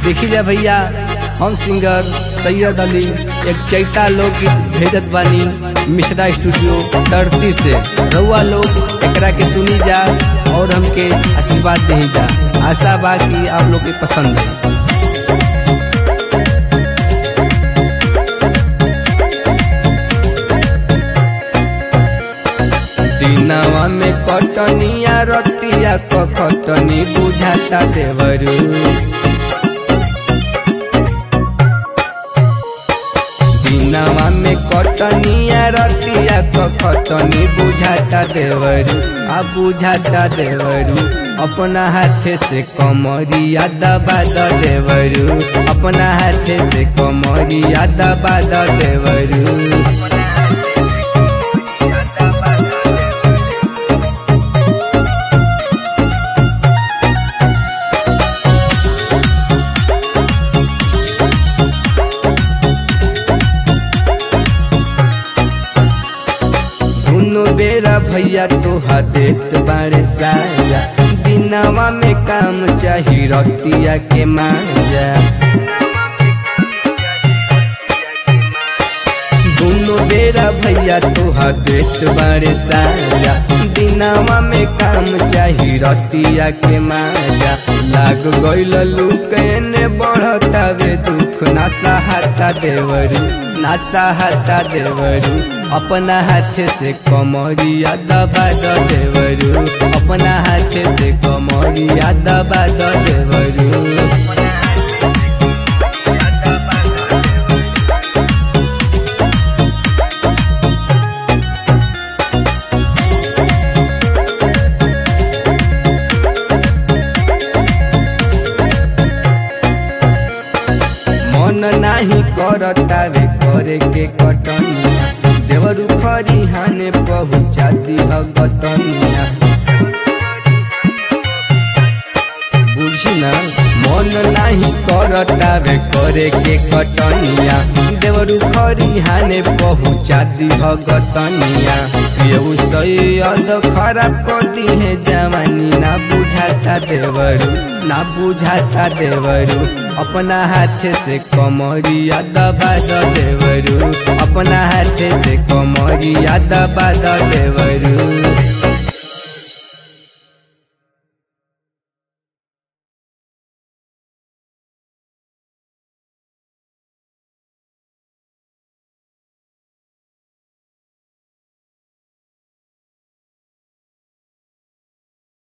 देखी जा भैया हम सिंगर सैयद अली एक चैता लोकगीत भेजत बानी मिश्रा स्टूडियो धरती से रउआ लोग एकरा के सुनी जा और हमके आशीर्वाद दे जा आशा बा कि आप लोग के पसंद है दिनवा में कटनिया रतिया क खटनी बुझाता देवरू दिनवा में कटनिया रतिया क खटनी बुझाता देवरू आ बुझाता देवरू अपना हाथे से कमरिया दबा द देवरू अपना हाथे से कमरिया दबा द देवरू दुनो बेरा भैया तोहा देत बारे साजा दिनवा में काम चाही रतिया के माजा दुनो बेरा भैया तोहा देत बारे साजा दिनवा में काम चाही रतिया के माजा लाग गइल लुकने बढ़तावे दुख ना सहाता देवरू ना सहाता देवरू अपना हाथे से कमरिया दबा द देवरू अपना हाथे से कमरिया दबा द देवरू मन नाही करतावे करे के कटनिया देवरू खरी हाने पहुँचा दिह गतनिया बुझी ना मन नाही करतावे करे के कटनिया देवरू खरी हाने पहुँचा दिह गतनिया केहू सैयद खराब कर दिहे जवानी ना बुझाता देवरू ना बुझाता देवरू अपना हाथे से कमरिया दबा द देवरू अपना हाथे से कमरिया दबा द देवरू